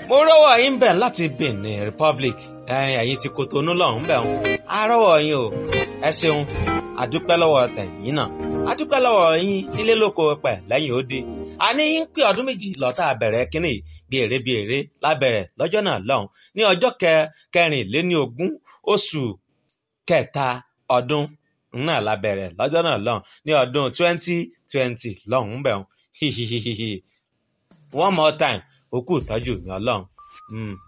mo rọ́wọ́ yín bẹ̀ láti Benin Republic ẹ̀yin ti Kotonu lọ́hùn bẹ̀ wọn a rọ́wọ́ yín o ẹ ṣeun àdúpẹ́ lọ́wọ́ tẹ̀yìn náà àdúpẹ́ lọ́wọ́ yín nílé lóko pẹ̀ lẹ́yìn ó di àní yín pé ọdún méjì lọ́tà bẹ̀rẹ̀ kínní bí èrè bí èrè lábẹ̀rẹ̀ lọ́jọ́ náà lọ́hùn ní ọjọ́ kẹrìnléní ogún oṣù kẹta ọdún náà lábẹ̀rẹ̀ lọ́jọ́ náà lọ́hùn ní ọdún twenty twenty lọ́hùn bẹ̀ wọn one more time òkú ìtọ́jú mi ọlọ́run.